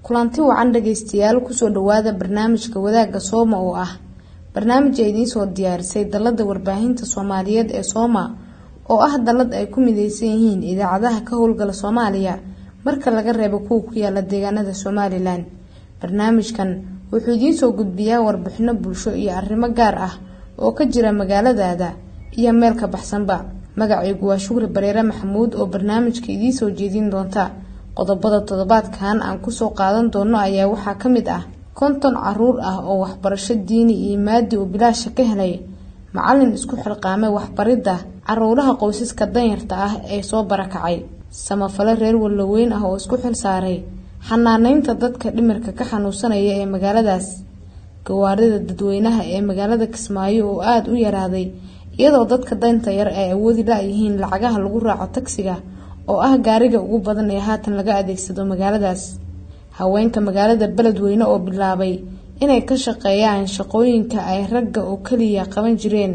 kulanti wacan dhagaystayaal kusoo dhawaada barnaamijka wadaagga sooma oo ah barnaamij ay idiinsoo diyaarisay dalada warbaahinta soomaaliyeed ee sooma oo ah dalad ay ku mideysan yihiin idaacadaha ka howlgala soomaaliya marka laga reebo kuwa ku yaala deegaanada somalilan barnaamijkan wuxuu idiinsoo gudbiyaa warbixino bulsho iyo arrimo gaar ah oo ka jira magaaladaada iyo meel ka baxsanba magacaygu waa shukri bareere maxamuud oo barnaamijka idiinsoo jeedin doonta qodobada toddobaadkan aan kusoo qaadan doono ayaa waxaa ka mid ah konton caruur ah oo waxbarasho diini iyo maadi oo bilaasha ka helay macalin isku xilqaamay waxbaridda caruuraha qoysaska danyarta ah ee soo barakacay samafale reer wallaweyn ah oo isku xil saaray xanaaneynta dadka dhimirka ka xanuunsanaya ee magaaladaas gawaarida dadweynaha ee magaalada kismaayo oo aada u yaraaday iyadoo dadka danta yar ay awoodi la-yihiin lacagaha lagu raaco tagsiga oo ah gaariga ugu badan ee haatan laga adeegsado magaaladaas haweenka magaalada beledweyne oo bilaabay inay ka shaqeeyaan shaqooyinka ay ragga oo keliya qaban jireen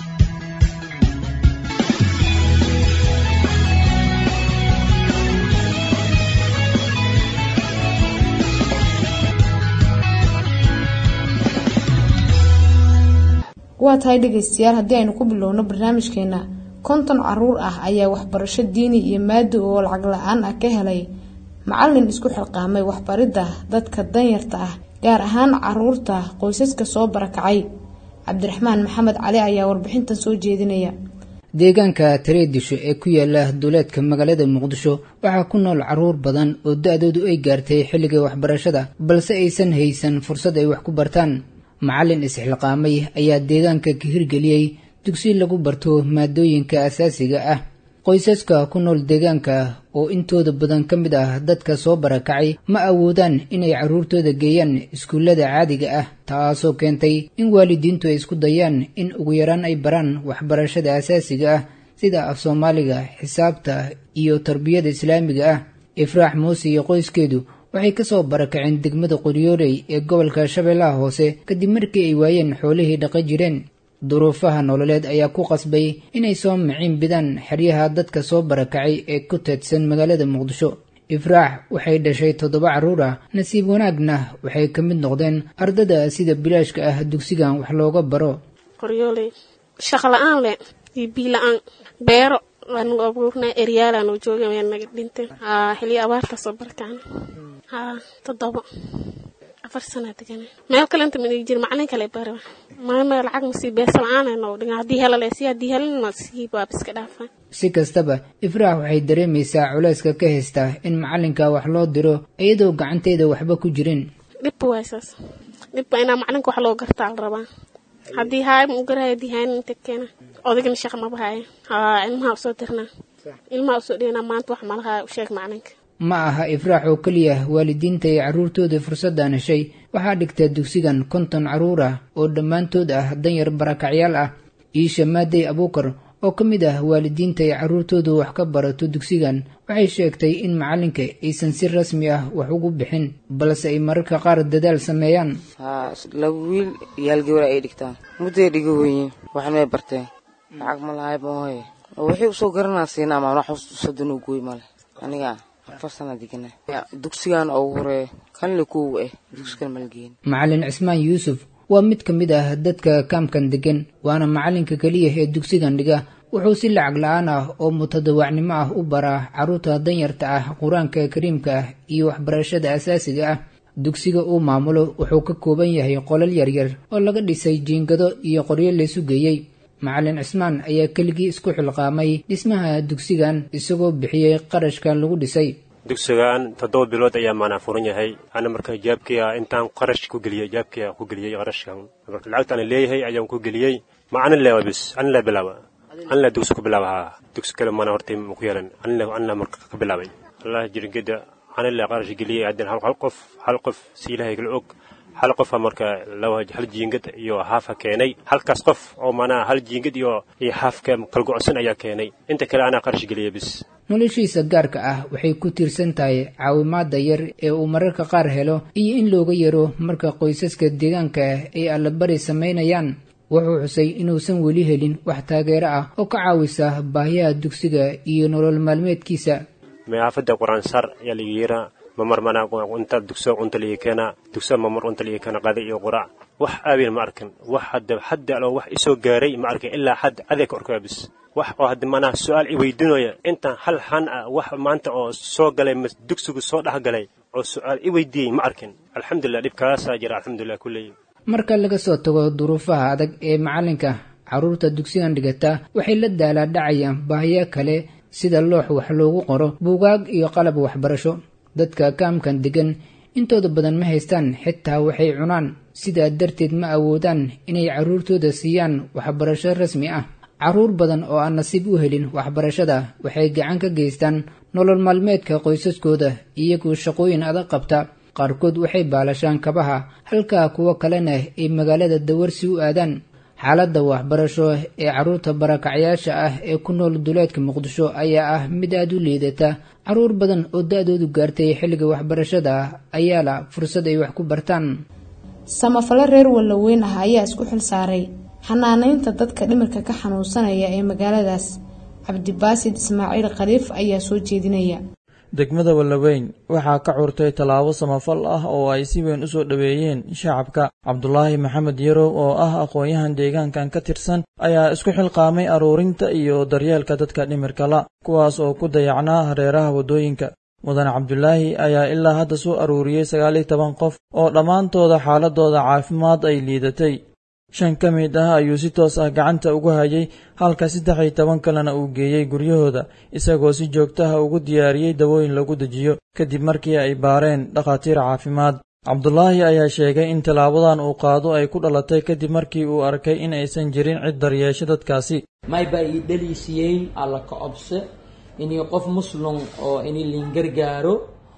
waa tahay dhagaystayaal haddii aynu ku bilowno barnaamijkeena konton caruur ah ayaa waxbarasho diini iyo maadi oo lacag la-aan ah ka helay macalin isku xilqaamay waxbaridda dadka danyarta ah gaar ahaan caruurta qoysaska soo barakacay cabdiraxmaan maxamed cali ayaa warbixintan soo jeedinaya deegaanka tareedisho ee ku yaala duuleedka magaalada muqdisho waxaa ku nool caruur badan oo da-doodu ay gaartay xilliga waxbarashada balse aysan haysan fursad ay wax ku bartaan macalin isxilqaamay ayaa deegaanka ka hirgeliyey dugsi lagu barto maadooyinka asaasiga ah qoysaska ku nool deegaanka oo intooda badan ka mid ah dadka soo barakacay ma awoodaan inay carruurtooda geeyaan iskuullada caadiga ah taasoo keentay in waalidiintu ay isku dayaan in ugu yaraan ay baraan waxbarashada asaasiga ah sida af soomaaliga xisaabta iyo tarbiyada islaamiga ah ifraax muuse iyo qoyskeedu waxay ka soo barakaceen degmada qoryooley ee gobolka shabeellaha hoose kadib markii ay waayeen xoolihii dhaqa jireen duruufaha nololeed ayaa ku qasbay inay soo miciin bidaan xeryaha dadka soo barakacay ee ku teedsan magaalada muqdisho ifraax waxay dhashay toddoba carruur ah nasiib wanaagna waxay ka mid noqdeen ardada sida bilaashka ah dugsigan wax looga baro qoryooley shaqo la-aan le iyo bii la-aan beero waanu abuurnaa eryaalaan jooga waa naga dhinteen xiliyo abaarta soo barakacna haa toddoba afar sanaa degana meel kalenta madigi jira macalin kale bara maana lacag masii beesa la-aan noo dhigan haddii helale si haddii helin ma sii baab iska dhaafaan si kastaba ifraax waxay dareemaysaa culeyska ka haysta in macalinka wax loo diro iyadoo gacanteeda waxba ku jirin dhibba waay saas dhibba inaa macalinka wax loo gartaa la rabaa haddii haay ma u garahay haddii haayin inta keena odagana shaqa maba haaya haa ilmaha usoo dirnaa ilmaha usoo dhiganaa maanta wax malaha u sheeg macalinka ma aha ifraax oo keliya waalidiinta ay carruurtooda fursaddan heshay waxaa dhigta dugsigan konton carruur ah oo dhammaantood ah danyar barakacyaal ah iisha maadey abuukar oo ka mid ah waalidiinta ay carruurtoodu wax ka barato dugsigan waxay sheegtay in macalinka aysan si rasmi ah wax ugu bixin balse ay mararka qaar dadaal sameeyaan haa laba wiil iyo hal gabar ay dhigtaan mudday dhiga weyiin waxan may barteen lacag ma lahay mahoye waxay usoo garanaa siina amaan wax usadanu gooy male aniga afar sana degana dugsigan ugu horeeya kanle kuwa ah dugsigan malgeyn macalin cismaan yuusuf waa mid ka mid ah dadka kaamkan degan waana macalinka keliya ee dugsigan dhiga wuxuu si lacag la-aan ah oo mutadawacnimo ah u baraa carruurta danyarta ah qur-aanka kariimka ah iyo waxbarashada asaasiga ah dugsiga uu maamulo wuxuu ka kooban yahay qolal yaryar oo laga dhisay jiingado iyo qoryo laysu geeyey macalin cismaan ayaa keligii isku xilqaamay dhismaha dugsigan isagoo bixiyey qarashka lagu dhisay dugsigan toddoba bilood ayaa maanaa furan yahay ana marka jaabkia intaan qarash ku geliyey jaabkia ku geliyey qarashkan marka lacagta ana leeyahay ayaan ku geliyey ma anin leewa bis anin lee bilaaba anin lee dugsi ku bilaaba haa dugsi kale mana hortay ma ku yeelan anin lee anin lee marka ka bilaabay allah jirgeda anin lee qarash geliyey haddana hal qof hal qof si ilahay kala og hal qofa marka hal jiingad iyo haafa keenay halkaas qof oo manaa hal jiingad iyo haafka kalgocsan ayaa keenay inta kale anaa qarash geliya bis noloshiisa gaarka ah waxay ku tiirsan tahay caawimaada yar ee uu mararka qaar helo iyo in looga yaro marka qoysaska deegaanka ay allabari samaynayaan wuxuu xusay inuusan weli helin wax taageero ah oo ka caawisa baahiyaha dugsiga iyo nolol maalmeedkiisa maafada qur-aan sar ayaa laga yeeraa mamar mana inta dugso cunta liii keena dugso mamar cunta liii keena qada iyo qurac wax aabin ma arkin wax hadda hadda alo wax isoo gaaray ma arkin ilaa hadda adeeg orkaa bis wax oo hadda manaha su-aal i weydiinaya intaan hal han ah wax maanta oo soo galay dugsigu soo dhex galay oo su-aal i weydiiyey ma arkin alxamdulilah dhibkaasaa jira alxamdulilah kulley marka laga soo tago duruufaha adag ee macalinka carruurta dugsigan dhigata waxay la daalaa dhacayaan baahiyo kale sida loox wax loogu qoro buugaag iyo qalab waxbarasho dadka kaamkan degan intooda badan ma haystaan xitaa waxay cunaan sidaa darteed ma awoodaan inay carruurtooda siiyaan waxbarasho rasmi ah carruur badan oo aan nasiib u helin waxbarashada waxay gacan ka geystaan nolol maalmeedka qoysaskooda iyagoo shaqooyin adag qabta qaarkood waxay baalashaan kabaha halka kuwo kalena ay magaalada dawarsi u aadaan xaaladda waxbarasho ee carruurta barakacyaasha ah ee ku nool duleedka muqdisho ayaa ah mid aada u liidata carruur badan oo da-doodu gaartay xilliga waxbarashada ayaa la fursad ay wax ku bartaan samafalo reer wallaweyn ah ayaa isku xil saaray xanaanaynta dadka dhimirka ka xanuunsanaya ee magaaladaas cabdibaasid ismaaciil khaliif ayaa soo jeedinaya degmada wallaweyn waxaa ka curtay tallaabo samafal ah oo ay si weyn u soo dhoweeyeen shacabka cabdulaahi maxamed yarow oo ah aqoon-yahan deegaankan ka tirsan ayaa isku xilqaamay aruurinta iyo daryeelka dadka dhimirkala kuwaas oo ku dayacnaa hareeraha waddooyinka mudan cabdulaahi ayaa ilaa hadda soo aruuriyey sagaal iyo toban qof oo dhammaantooda xaaladooda caafimaad ay liidatay shan ka mid ah ayuu si toos ah gacanta ugu hayay halka saddex iyo toban kalena uu geeyey guryahooda isagoo si joogtaha ugu diyaariyey dawooyin lagu dejiyo kadib markii ay baareen dhakhaatiir caafimaad cabdulaahi ayaa sheegay in tallaabadan uu qaado ay ku dhalatay kadib markii uu arkay in aysan jirin cid daryeesho dadkaasi maybaa ii dhaliisiyeyn alla ka cobse inii qof muslum oo ini liingargaaro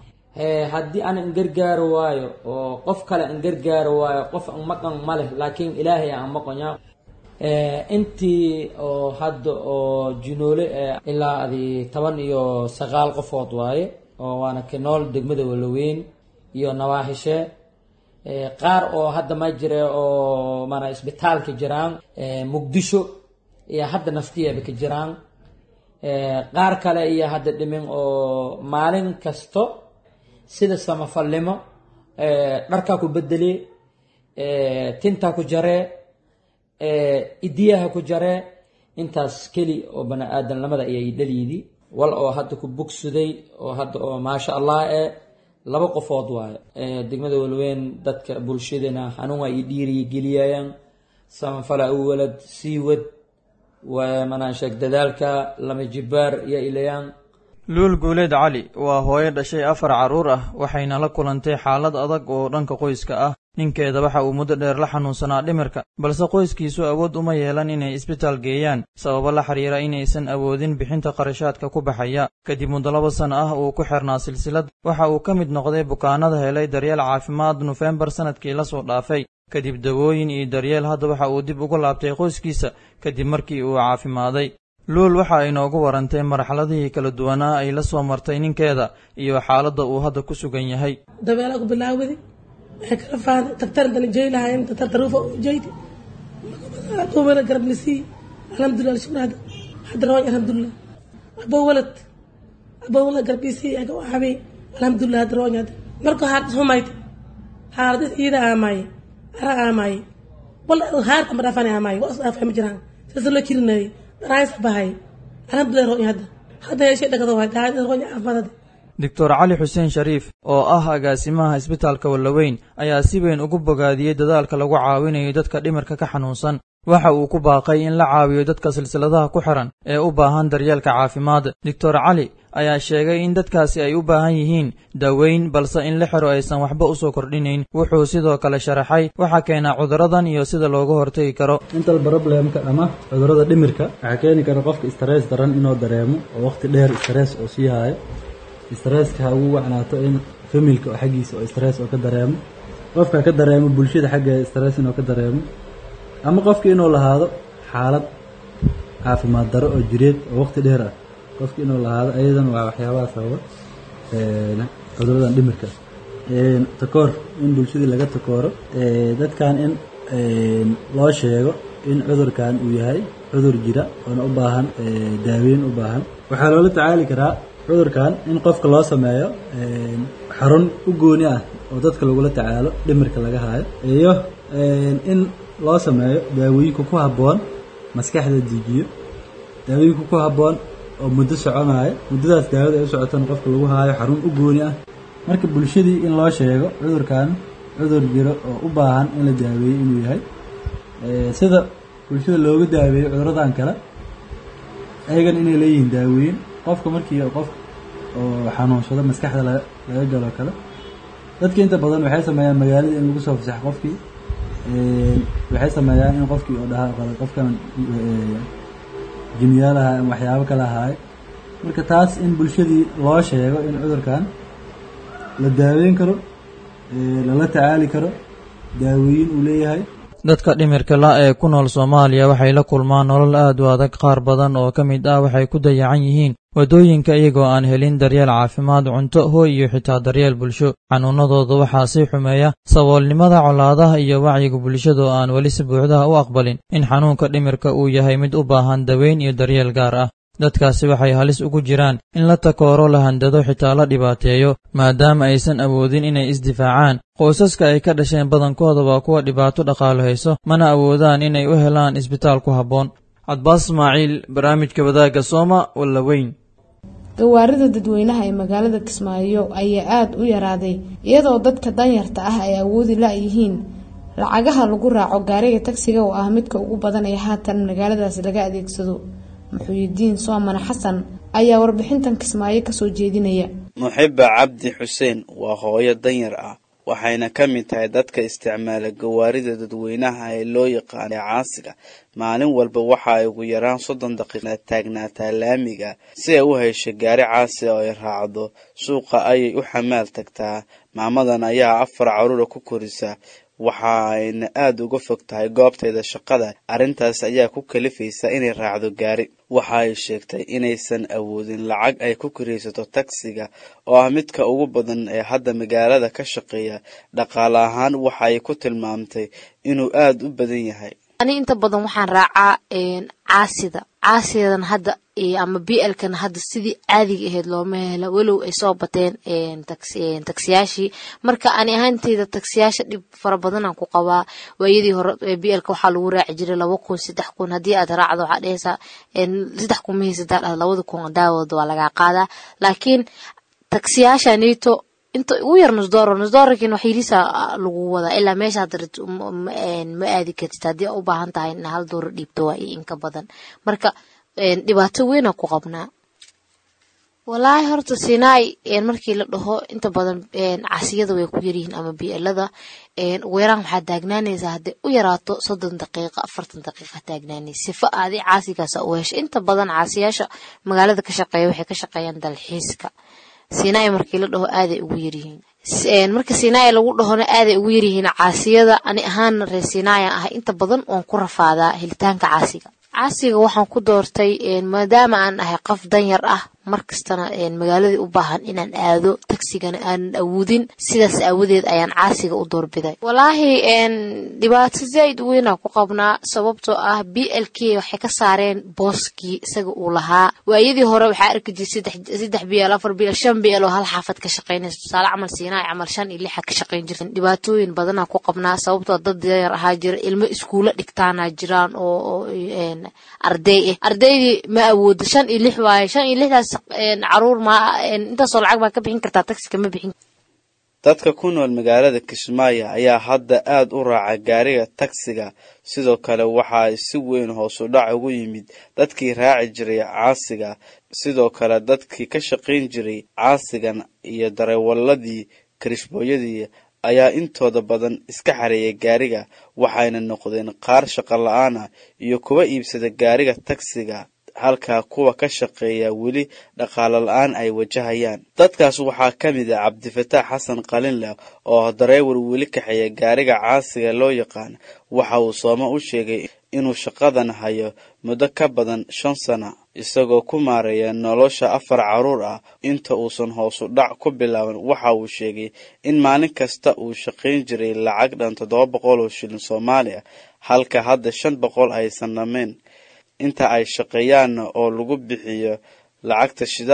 haddii aan ingargaaro waayo oo qof kale ingargaaro waayo qof an maqan ma leh laakiin ilaahay aan maqanya intii oo hadda oo jinoole ilaa adi toban iyo sagaal qofood waaye oo waana kenool degmada walaweyn iyo nawaaxishe qaar oo hadda ma jira oo mana isbitaalka jiraan muqdisho iyo hadda naftiyeeba ka jiraan qaar kale iyo hadda dhimin oo maalin kasto sida samafalnimo dharkaa ku bedele tintaa ku jaree idiyaha ku jaree intaas keli oo bani aadamnimada ayay dhaliidi wal oo hadda ku bogsuday oo hadda oo maasha allah e laba qofood waayo degmada walweyn dadka bulshadana xanuun waa ii dhiiriya geliyayaan samafala u walad sii wad manaan sheeg dadaalka lama jibaar iyo ilayaan luul guuleed cali waa hooyo dhashay afar carruur ah waxayna la kulantay xaalad adag oo dhanka qoyska ah ninkeeda waxa uu muddo dheer la xanuunsanaa dhimirka balse qoyskiisu awood uma yeelan inay isbitaal geeyaan sababo la xiriira inaysan awoodin bixinta qarashaadka ku baxaya kadib muddo laba sano ah uu ku xirnaa silsilad waxa uu ka mid noqday bukaanada helay daryeel caafimaad nofembar sannadkii la soo dhaafay kadib dawooyin iyo daryeel hadda waxa uu dib ugu laabtay qoyskiisa kadib markii uu caafimaaday luul waxa ay noogu warantay marxaladihii kala duwanaa ay la soo martay ninkeeda iyo xaaladda uu hadda ku sugan yahay dabeelaa ku bilaawday waxay kala faaday tagtar dana jeylahayn tagtar taruufa u jeydi duubana garabnisii alxamdulilah alshukr hadda hadda rawan alxamdulilah abo walad abo walad garabnisii aga waxabay alxamdulilah hadda rawan hadda marka haardis humayta haardis iida aamaaye ara aamaaye wal haarka ma dhaafana aamaaye waa is dhaafay ma jiraan sasa loo jirinaaye bahay alxamdulilah rawan hadda hadda yeeshay dhagado waay daacad rawan caafimaad hadda doctor cali xuseen shariif oo ah agaasimaha isbitaalka wallaweyn ayaa si weyn ugu bogaadiyey dadaalka lagu caawinayo dadka dhimirka ka xanuunsan waxa uu ku baaqay in la caawiyo dadka silsiladaha ku xiran ee u baahan daryeelka caafimaad doctor cali ayaa sheegay in dadkaasi ay u baahan yihiin daaweyn balse in la xiro aysan waxba usoo kordhinayn wuxuu sidoo kale sharaxay waxaa keenaa cuduradan iyo sida looga hortegi karo intal problemka ama cudurada dhimirka waxaa keeni kara qofka stress daran inuu dareemo oo waqti dheer stress oo sii haayo stresska ha ugu wacnaato in familka oo xaggiisa oo stress oo ka dareemo qofka ka dareemo bulshada xaggeeda stress inuu ka dareemo ama qofka inuu lahaado xaalad caafimaad daro oo jireed oo waqti dheer ah qofka inuu lahaado ayadan waa waxyaabaha sababa cuduradan dhimirka takoor in bulshadii laga takooro dadkan in loo sheego in cudurkan uu yahay cudur jira oona u baahan daaweyn u baahan waxaa loola tacaali karaa cudurkan in qofka loo sameeyo xarun u gooni ah oo dadka lagula tacaalo dhimirka laga haayo iyo in loo sameeyo daawooyinka ku habboon maskaxda diijiyo daawooyinka ku habboon oo muddo soconaayo muddadaas daawada ay u socotana qofka lagu haayo xarun u gooni ah marka bulshadii in loo sheego cudurkan cudur jiro oo u baahan in la daaweeyo inuu yahay sida bulshada looga daaweeyo cuduradan kale ayagana inay leeyihiin daaweyn qofka markii qof oo xanuunsado maskaxda laga galo kale dadka inta badan waxay sameeyaan magaalada in lagu soo fasaxo qofkii waxay sameeyaan in qofkii oo dhahaa qofkan jimyaalaha ama waxyaabo kale ahaaye marka taas in bulshadii loo sheego in cudurkan la daaweyn karo lala tacaali karo daaweyin uu leeyahay dadka dhimirka la ee ku nool soomaaliya waxay la kulmaan nolol aad u adag qaar badan oo ka mid ah waxay ku dayacan yihiin waddooyinka iyagoo aan helin daryeel caafimaad cunto hooy iyo xitaa daryeel bulsho xanuunadooda waxaa sii xumeeya saboolnimada colaadaha iyo wacyiga bulshada oo aan weli si buuxdaha u aqbalin in xanuunka dhimirka uu yahay mid u baahan daweyn iyo daryeel gaar ah dadkaasi waxay halis ugu jiraan in la takooro la handado xitaa la dhibaateeyo maadaama aysan awoodin inay isdifaacaan qoysaska ay ka dhasheen badankooda waa kuwa dhibaato dhaqaalo hayso mana awoodaan inay u helaan isbitaal ku habboon cadbaas ismaaciil barnaamijka wadaagga sooma walla weyn gawaarida dadweynaha ee magaalada kismaayo ayaa aada u yaraaday iyadoo dadka danyarta ah ay awoodi la-yihiin lacagaha lagu raaco gaariga tagsiga oo ah midka ugu badan ee haatan magaaladaasi laga adeegsado muxuuyidiin soomane xasan ayaa warbixintan kismaayo kasoo jeedinaya muxiba cabdi xuseen waa hooyo danyar ah waxayna ka mid tahay dadka isticmaala gawaarida dadweynaha ee loo yaqaana caasiga maalin walba waxa ay ugu yaraan soddon daqiiqa taagnaataa laamiga si ay u hesho gaari caasi oo ay raacdo suuqa ayay u xamaal tagtaa maamadan ayaa afar caruura ku korisa waxa ayna aada uga fog tahay goobteeda shaqada arrintaas ayaa ku kalifaysa inay raacdo gaari waxa ay sheegtay inaysan awoodin lacag ay ku kiraysato tagsiga oo ah midka ugu badan ee hadda magaalada ka shaqeeya dhaqaale ahaan waxa ay ku tilmaamtay inuu aada u badan yahay ani inta badan waxaan raacaa caasida caasidan hadda ama b lkan hadda sidii caadiga ahayd looma helo walow ay soo bateen taksiyaashii marka ani ahaanteyda taksiyaasha dhib fara badanaan ku qabaa waayadii hore b lka waxaa lagu raaci jiray laba kun saddex kun haddii aad raacdo waxaa dhehaysaa saddex kun mahaysadaa dhah labada kun daawooda waa lagaa qaadaa laakiin taksiyaasha neto inta ugu yar nusdooro nusdoorarkiin wax yiriisa lagu wadaa ilaa meesha hadda ma aadi kartid haddii u baahan tahay in hal dooro dhiibto waa iyo inka badan marka dhibaato weynaa ku qabnaa walaahi horta sinai markii la dhaho inta badan casiyada way ku yaryihiin ama bielada ugu yaraan waxaa taagnaanaysaa hadday u yaraato soddon daqiiqa afartan daqiiqa taagnaanaysa sifa aadi caasigaasa u hesha inta badan caasiyaasha magaalada ka shaqeeya waxay ka shaqeeyaan dalxiiska sinai markii la dhaho aaday ugu yaryihiin marka sinai lagu dhahona aaday ugu yaryihiin caasiyada ani ahaana reer sinaya ah inta badan waan ku rafaadaa helitaanka caasiga caasiga waxaan ku doortay maadaama aan ahay qof danyar ah markastana magaaladii u baahan inaan aado tagsigana aanan awoodin sidaas aawadeed ayaan caasiga u doorbiday walaahi dhibaato zaaid u weynaa ku qabnaa sababtoo ah b l k waxay ka saareen booskii isaga uu lahaa waayadii hore waxaa arki jiray saddex b l afar b l shan b l oo hal xaafad ka shaqeynaysa tusaale camal siinaa camal shan iyo lixa ka shaqeyn jirta dhibaatooyin badanaa ku qabnaa sababtoo dad danyar ahaa jira ilmo iskuulo dhigtaana jiraan oo arday ah ardaydii ma awoodo shan iyo lix waaye shan iyo lixdaas caruur ma intaasoo lacag baa ka bixin kartaa taxiga ma bixin dadka ku nool magaalada kismaayo ayaa hadda aada u raaca gaariga tagsiga sidoo kale waxa ay si weyn hoos u dhac ugu yimid dadkii raaci jiray caasiga sidoo kale dadkii ka shaqayn jiray caasigan iyo dareewaladii karishbooyadii ayaa intooda badan iska xareeyay gaariga waxayna noqdeen qaar shaqo la-aan ah iyo kuwa iibsada gaariga tagsiga halka kuwa ka shaqeeya weli dhaqaalo la-aan ay wajahayaan dadkaas waxaa ka mid ah cabdifataax xasan qalinleh oo dareewar weli kaxeeya gaariga caasiga loo yaqaan waxa uu sooma u sheegay inuu shaqadan hayo muddo ka badan shan sana isagoo ku maareeya nolosha afar caruur ah inta uusan hoosu dhac ku bilaaban waxa uu sheegay in maalin kasta uu shaqayn jiray lacag dhan toddoba boqol oo shilin soomaali ah halka hadda shan boqol aysan dhammayn inta ay shaqeeyaanna oo lagu bixiyo lacagta shidaalka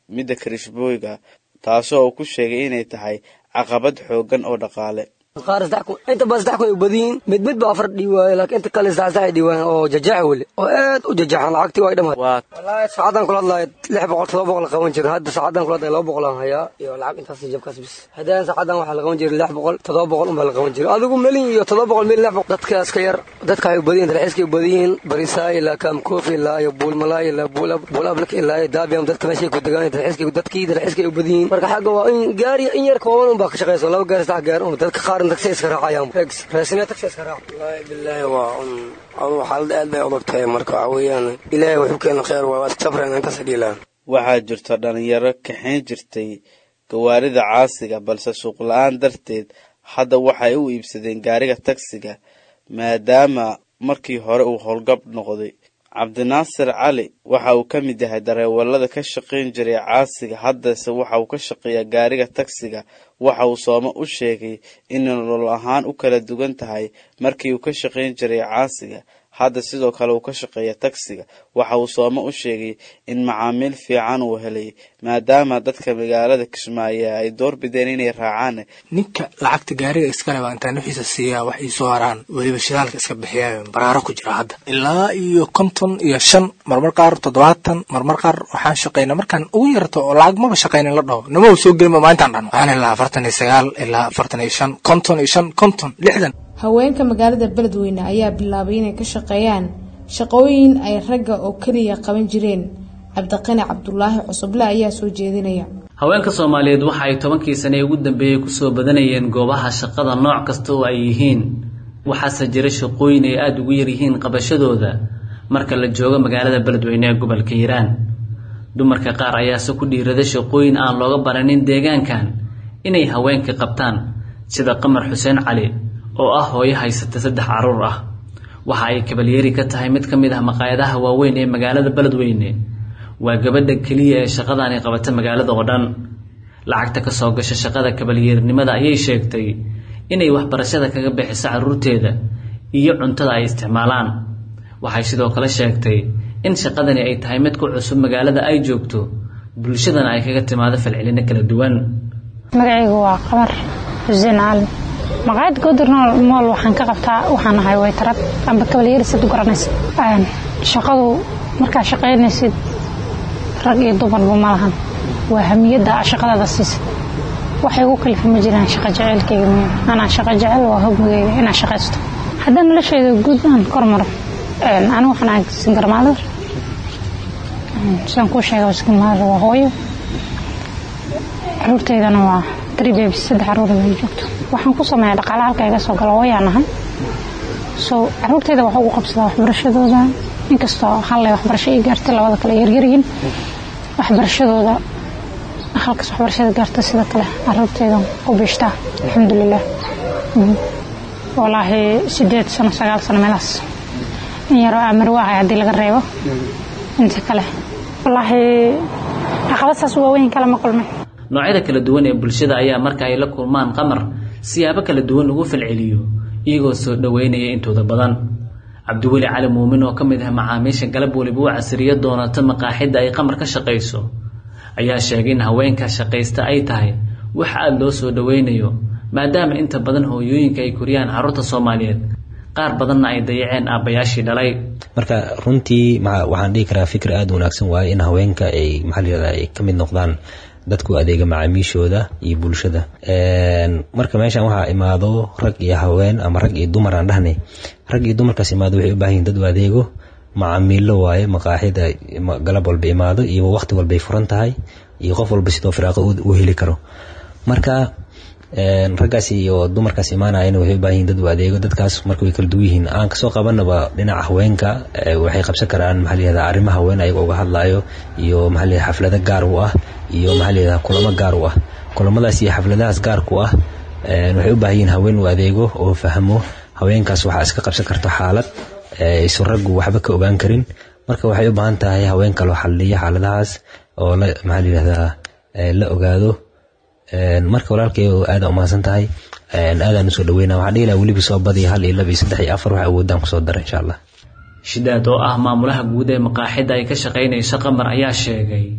midda karishbooyga taasoo uu ku sheegay inay tahay caqabad xooggan oo dhaqaale qaar saddex kun inta badan saddex kun ay badiyiin mid mid baa afar dhiiwaaye laakiin inta kale saddex saddex ay dhiiwaan oo jajaxa weli oo aad u jajaxan lacagtii waa dhammaad wallaahi saacadan kula hadlahay lix boqol todoba boqol la qaban jira hadda saacadan kula hadlahay laba boqol aan hayaa iyo lacag intaas jabkaas bis haddaan saacadan waxaa la qaban jiray lix boqol todoba boqol unbaa la qaban jiray adigu melin iyo todoba boqol mil lix boqol dadka iska yar dadka ay u badiyin dalxiiska ay u badiyiin barisaa ilaa kaamkoofi ilaa iyo buulmalaa ilaa buulablak ilaa iyo daabiyam dadka meeshay ku degaan dalxiiska dadkii dalxiiska ay u badiyiin marka xagga waa in gaari in yar kooban unbaa ka shaqeyso laba gaari saddex gaari un dadka qaar tagsi iska raacayaan raasina tagsi iska raac wallaahi billaahi waa un adu xaalad aad bay adag tahay marka waxa weeyaan ilaahay wuxuu keena khayr waa iska sabrayna intaas dhiilaan waxaa jirta dhalinyaro kaxayn jirtay gawaarida caasiga balse suuq la-aan darteed hadda waxay u iibsadeen gaariga tagsiga maadaama markii hore uu howlgab noqday cabdinaasir cali waxa uu ka mid yahay dareewalada ka shaqayn jiray caasiga haddase waxa uu ka shaqeeyaa gaariga tagsiga waxa uu soome u sheegay in nolol ahaan u kala duwan tahay markii uu ka shaqayn jiray caasiga hadda sidoo kale uu ka shaqeeya tagsiga waxa uu soome u sheegay in macaamiil fiican uu helay maadaama dadka magaalada kismaayo ay doorbideen inay raacaan ninka lacagta gaariga iskale baa intaan wixiisa siiyaa wax iisoo haraan weliba shidaalka iska bixiyaa baraaro ku jira hadda ilaa iyo konton iyo shan marmar qaar toddobaatan marmar qaar waxaan shaqaynaa markaan ugu yarto oo lacag maba shaqaynin la dhaho nama soo gelin maalintaan dhano waxaan ilaa afartan iyo sagaal ilaa afartan iyo shan konton iyo shan konton lixdan haweenka magaalada beledweyne ayaa bilaabay inay ka shaqeeyaan shaqooyin ay ragga oo keliya qaban jireen cabdiqani cabdulaahi cusuble ayaa soo jeedinaya haweenka soomaaliyeed waxa ay tobankii sane ee ugu dambeeyey kusoo badanayeen goobaha shaqada nooc kasta oo ay yihiin waxaase jira shaqooyin ay aada ugu yaryihiin qabashadooda marka la joogo magaalada beledweyne ee gobolka hiiraan dumarka qaar ayaase ku dhiirada shaqooyin aan looga baranin deegaankan inay haweenka qabtaan sida qamar xuseen cali oo ah hooyo haysata saddex caruur ah waxa ay kabalyeeri ka tahay mid ka mid ah maqaayadaha waaweyn ee magaalada beledweyne waa gabadha keliya ee shaqadaani qabata magaalada oo dhan lacagta ka soo gasha shaqada kabalyeernimada ayay sheegtay inay waxbarashada kaga bixiso carruurteeda iyo cuntada ay isticmaalaan waxay sidoo kale sheegtay in shaqadani ay tahay mid ku cusub magaalada ay joogto bulshadana ay kaga timaado falcelino kala duwan magacaygu waa qamar xuseen caalim maqaayad goodir mool waxaan ka qabtaa waxaan ahay waytarad amba kabalyeerisid u garanaysa shaqadu markaa shaqaynaysid rag iyo dumarba ma lahan waa hamiyadda shaqadaada siisa waxay ugu kalifa ma jiraan shaqa jeceylkayga miya anaa shaqa jecel waa hogmigayga inaan shaqaysto haddaan noloshayda guud aan kormaro anigu waxaan ahay singarmaalar sidaan kuu sheega singarmaalar waa hooyo caruurtaydana waa three babies saddex caruura bay joogto waxaan ku sameeyaa dhaqaale halka iga soo galo hooyaan ahay so caruurtayda waxaa ugu qabsadaa waxbarashadooda inkastoo hallay waxbarasho ii gaartay labada kale yaryaryiin waxbarashadooda halkaas waxbarashada gaarta sida kale caruurtayda ku biishtaa alxamdulilah walaahi sideed sano sagaal sano meelaas in yaroo amarwa ahay haddii laga reebo inta kale walaahi caqabadsaas waaweyn kale ma kulmay noocyada kala duwan ee bulshada ayaa marka ay la kulmaan qamar siyaabo kala duwan ugu falceliyo iyagoo soo dhoweynaya intooda badan cabdiweli cali muumin oo ka mid ah macaamiisha galab weliba u casriyo doonata maqaaxidda ay qamar ka shaqayso ayaa sheegay in haweenka shaqaysta ay tahay wax aada loo soo dhoweynayo maadaama inta badan hooyooyinka ay koriyaan carruurta soomaaliyeed qaar badanna ay dayaceen aabbayaashii dhalay marka runtii waxaan dhihi karaa fikir aada wanaagsan waaye in haweenka ay maxaa layihahda ay ka mid noqdaan dadku adeega macaamiishooda iyo bulshada marka meeshan waxaa imaado rag iyo haween ama rag iyo dumar aan dhahnay rag iyo dumarkaas imaado waxay u baahan yihin dad u adeego macaamiilo waaye maqaaxida galab walba imaado iyo waqti walbay furan tahay iyo qof walba sidoo firaaqo u heli karo marka raggaas iyo dumarkaas imaanayana waxay u baahan yihin dad u adeego dadkaas marka way kala duwan yihiin aan kasoo qabanaba dhinaca haweenka waxay qabsan karaan maxaa layihahda arrimaha haween ayaga uga hadlayo iyo maxaa layihahda xaflado gaar u ah iyo maxaa layihahda kulamo gaar u ah kulamadaas iyo xafladahaas gaarku ah waxay u baahan yihin haween u adeego oo fahmo haweenkaas waxaa iska qabsan karto xaalad isu raggu waxba ka ogaan karin marka waxay u baahan tahay haween kaloo xaliya xaaladahaas oo la maxaa layihahdaa la ogaado marka walaalkay aada umahadsan tahay aadaan usoo dhaweyna waxaan dhihi laha weliba soo badiya hal iyo laba iyo saddex iyo afar wax awoodaan kusoo dara insha allah shidaad oo ah maamulaha guud ee maqaaxidda ay ka shaqaynayso qamar ayaa sheegay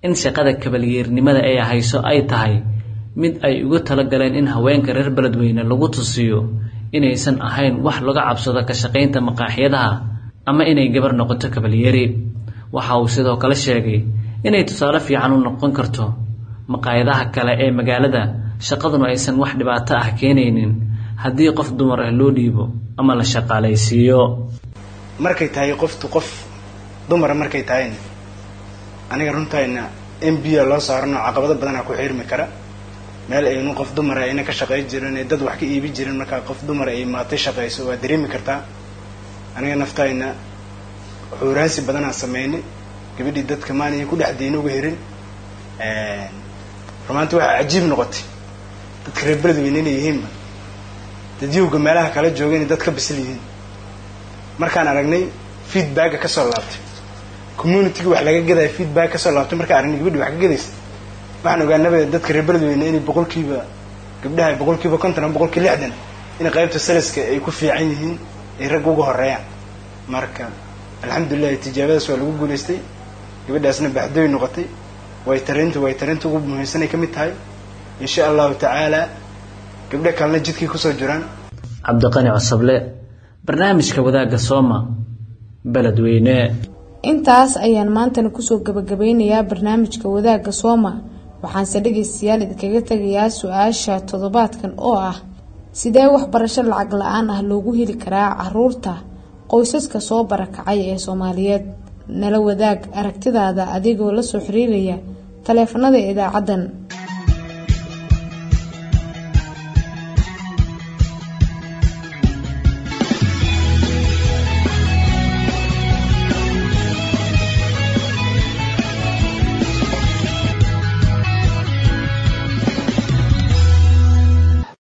in shaqada kabalyeernimada ay hayso ay tahay mid ay ugu talagaleen in haweenka reer beledweyne lagu tusiyo inaysan ahayn wax laga cabsado ka shaqaynta maqaaxyadaha ama inay gabar noqoto kabalyeeri waxa uu sidoo kale sheegay inay tusaale fiican u noqon karto maqaayadaha kale ee magaalada shaqaduna aysan wax dhibaato ah keenaynin haddii qof dumar ah loo dhiibo ama la shaqaalaysiiyo markay tahay qoftu qof dumara markay tahayna aniga runtayna m b a loo saarano caqabado badanaa ku xiirmi kara meel aynu qof dumara ayna ka shaqay jirin ee dad wax ka iibi jirin markaa qof dumara ay maatay shaqayso waa dareemi kartaa aniga naftayna xuuraansi badanaa sameynay gabadhii dadka maaniya ku dhex diina uga herin rumaanti waxaa cajiib noqotay dadka reer beledweyne inay yihiinba dadyowga meelaha kala jooga inay dad ka bisil yihiin markaan aragnay feedbacka kasoo laabtay communitiga wax laga gadaya feedback kasoo laabtay markaan aragnay gabadhi wax ka gadaysa waxaan ogaanaba dadka reer beledweyne inay boqolkiiba gabdhaha boqolkiiba konton ama boqolkiiba lixdan in qaybta saliska ay ku fiican yihiin ay ragga uga horeeyaan marka alxamdulilahi tijaabadaas waa lagu guulaystay gabadhaasna baxdooy noqotay way tarinta way tarinta ugu muhiimsanay ka mid tahay insha allahu tacaala gabdho kalena jidkay kusoo jiraan cabdiqani cosable barnaamijka wadaagga sooma beledweyne intaas ayaan maantana kusoo gabagabeynayaa barnaamijka wadaagga sooma waxaanse dhegaystayaal idinkaga tegayaa su-aasha toddobaadkan oo ah sidee waxbarasho lacag la-aan ah loogu heli karaa caruurta qoysaska soo barakacay ee soomaaliyeed nala wadaag aragtidaada adigoo la soo xiriiraya taleefanada idaacaddan